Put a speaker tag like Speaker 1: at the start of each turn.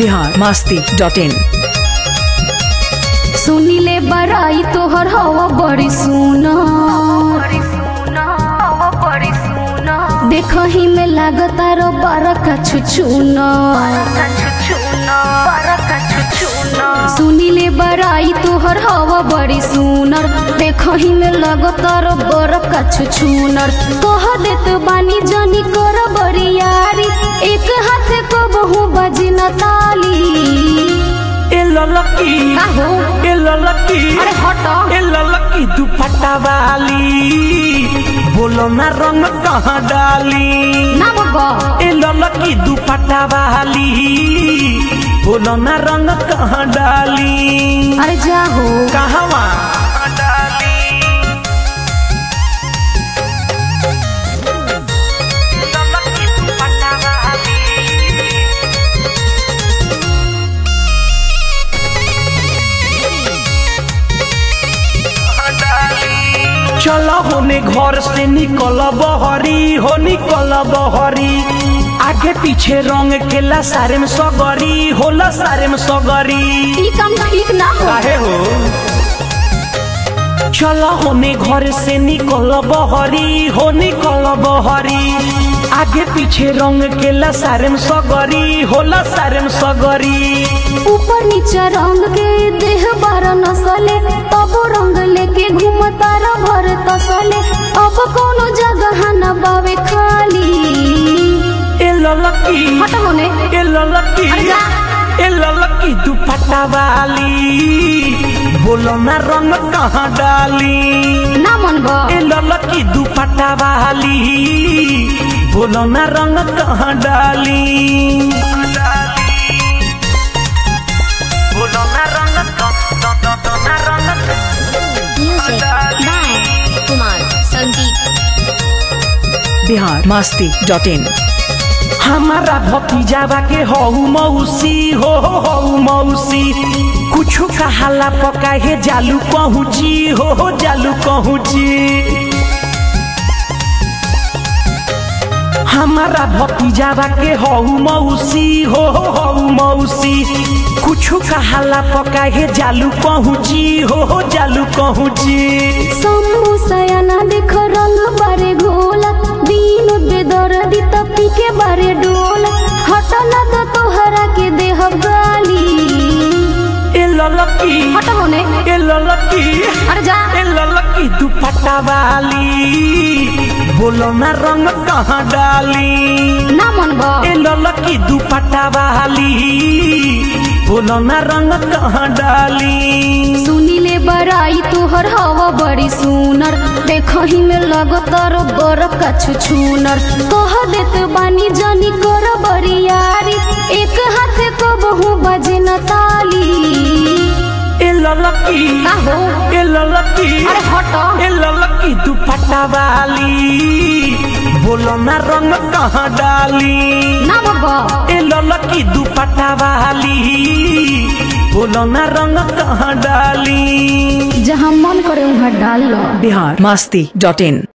Speaker 1: Bihar Masti dot इन
Speaker 2: सुनिले बड़ाई तोहर हवा बड़ी सुना देखही में लागता रो बरका छुछुना सुनिले बड़ाई तोहर हवा बड़ी सुनर देखही में लगता रो बरका छुछुनर कह देत बानी जनी कर बड़ी यारी एक हाथ को बहु बजना ताली
Speaker 3: ए ललकी
Speaker 2: का हो
Speaker 3: ए ललकी
Speaker 2: अरे हट
Speaker 3: ए ललकी दुपट्टा वाली बोलो ना रंग कहाँ डाली
Speaker 2: ना बाबा
Speaker 3: ए ललकी दुपट्टा वाली बोलो ना रंग कहाँ डाली
Speaker 2: अरे जा हो
Speaker 3: कहवा डाली ललकी दुपट्टा वाली चलो होने घर से निकल बहरी हो निकल बहरी आगे पीछे रंग केला सारे में सगरी होला सारे में सगरी
Speaker 2: ई काम ठीक ना हो
Speaker 3: काहे हो चलो होने घर से निकल बहरी हो निकल बहरी आगे पीछे रंग केला सारे में सगरी होला सारे में सगरी
Speaker 2: ऊपर नीचे रंग के देह बार नसले तब रंग लेके घूमता र भर तसले अब कोनो जगह न बावे खाली
Speaker 3: ए ललकी
Speaker 2: हट होने
Speaker 3: ए ललकी
Speaker 2: अरे जा।
Speaker 3: ए ललकी दुपट्टा वाली बोलो ना रंग कहाँ डाली
Speaker 2: ना मन बा
Speaker 3: ए ललकी दुपट्टा वाली बोलो ना रंग कहाँ डाली बोलो ना रंग ना रंग
Speaker 4: Music by Kumar Sandeep.
Speaker 1: Bihar Masti dot in
Speaker 3: हमारा भतीजावा के हऊ मौसी हो हऊ मौसी कुछ कहाला पका हे जालू पहुँची हो हो जालू पहुँची हमारा भतीजावा के हऊ मौसी हो हऊ मौसी कुछ कहाला पका हे जालू पहुँची हो हो जालू पहुँची
Speaker 2: शंभु सयाना देख रंग बारे घोला दीन बेदर दी तपी के बारे डोला हट ना तो तोहरा के देह गाली
Speaker 3: ए ललकी
Speaker 2: हट होने
Speaker 3: ए ललकी
Speaker 2: अरे जा
Speaker 3: ए ललकी दुपट्टा वाली बोलो ना रंग कहाँ डाली
Speaker 2: ना मन बा
Speaker 3: ए ललकी दुपट्टा वाली बोलो ना रंग कहाँ डाली
Speaker 2: सुनिले बड़ाई तोहर हवा बड़ी सुनर देखही में लगतर बरका छुछुनर कह देत बानी जनी कर बड़ी यारी एक हाथ को बहु बजना ताली
Speaker 3: ए ललकी
Speaker 2: का हो
Speaker 3: ए ललकी
Speaker 2: अरे हट
Speaker 3: ए ललकी दुपट्टा वाली बोलो ना रंग कहाँ डाली
Speaker 2: ना बाबा
Speaker 3: ए ललकी दुपट्टा वाली बोलो ना रंग कहाँ डाली
Speaker 2: जहाँ मन करे वहाँ डाल लो
Speaker 1: बिहार मास्ती डॉट इन